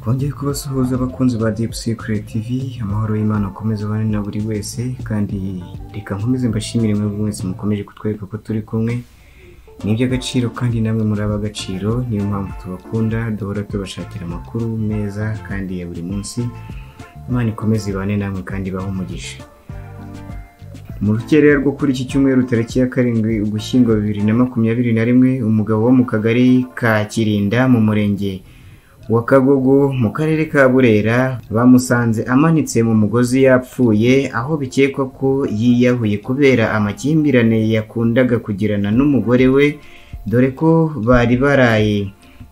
twongeye kubasuhuza abakunzi ba Deep Secret TV amahoro y'Imana akomeze abane na buri wese kandi reka nkomeze mbashimire mwebwe mwese mukomeje kutwereka ko turi kumwe ni iby'agaciro kandi namwe muri ab'agaciro niyo mpamvu tubakunda duhora tubashakira amakuru meza kandi ya buri munsi Imana ikomeze ibane namwe kandi ibahe umugisha mu rukerera rwo kuri iki cyumweru tariki ya karindwi ugushyingo bibiri na makumyabiri na rimwe umugabo wo mu kagari ka kirinda mu murenge wa kagogo mu karere ka burera bamusanze amanitse mu mugozi yapfuye aho bikekwa ko yiyahuye kubera amakimbirane yakundaga kugirana n'umugore we dore ko bari baraye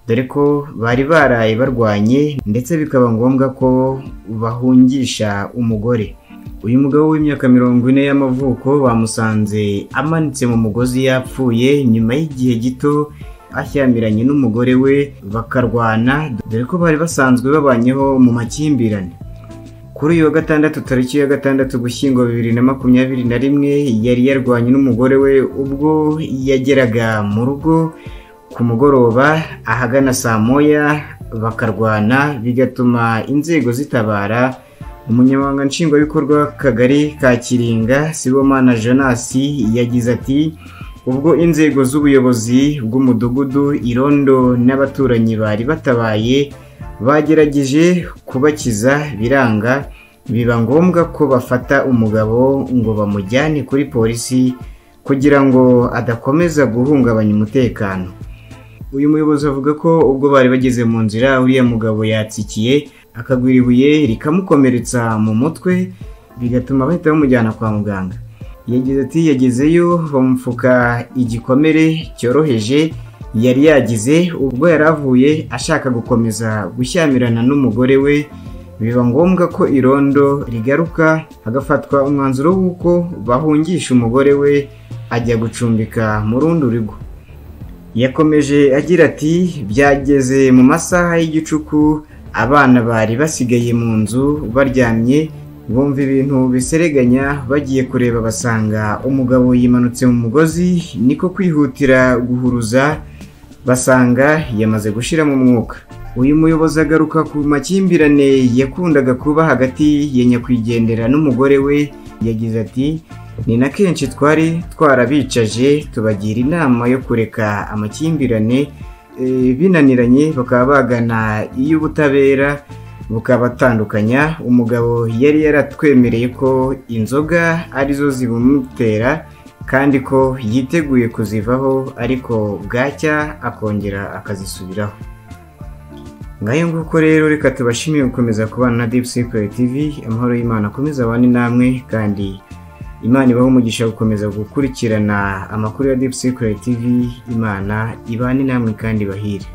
dore ko bari baraye barwanye ndetse bikaba ngombwa ko bahungisha umugore uyu mugabo w'imyaka mirongo ine y'amavuko bamusanze amanitse mu mugozi yapfuye nyuma y'igihe gito ashyamiranye n'umugore we bakarwana dore ko bari basanzwe babanyeho mu makimbirane kuri uyu wa gatandatu tariki ya gatandatu gushyingo bibiri na makumyabiri na rimwe yari yarwanye n'umugore we ubwo yageraga mu rugo ku mugoroba ahagana saa moya bakarwana bigatuma inzego zitabara umunyamabanga nshingwabikorwa w'akagari ka kiringa sibomana jonasi yagize ati ubwo inzego z'ubuyobozi bw'umudugudu irondo n'abaturanyi bari batabaye bagerageje kubakiza biranga biba ngombwa ko bafata umugabo ngo bamujyane kuri polisi kugira ngo adakomeza guhungabanya umutekano uyu muyobozi avuga ko ubwo bari bageze mu nzira uriya mugabo yatsikiye akagwira ibuye rikamukomeretsa mu mutwe bigatuma bahita bamujyana kwa muganga yagize ati yagezeyo bamupfuka igikomere cyoroheje yari yagize ubwo yari avuye ashaka gukomeza gushyamirana n'umugore we biba ngombwa ko irondo rigaruka hagafatwa umwanzuro w'uko bahungisha umugore we ajya gucumbika mu rundi rugo yakomeje agira ati byageze mu masaha y'igicuku abana bari basigaye mu nzu baryamye bumva ibintu bisereganya bagiye kureba basanga umugabo yimanutse mu mugozi niko kwihutira guhuruza basanga yamaze gushira mu mwuka uyu muyobozi agaruka ku makimbirane yakundaga kuba hagati ya nyakwigendera n'umugore we yagize ati ni na kenshi twari twarabicaje tubagira inama yo kureka amakimbirane e, binaniranye bakaba bagana iy'ubutabera bukabatandukanya umugabo yari yaratwemereye ko inzoga arizo zibumutera kandi ko yiteguye kuzivaho ariko bwacya akongera akazisubiraho ngayo nguko rero reka tubashimiye gukomeza kubana na Deep Secret TV amahoro y'Imana akomeza abane namwe kandi Imana ibaho umugisha gukomeza gukurikirana amakuru ya Deep Secret TV Imana ibane namwe kandi bahire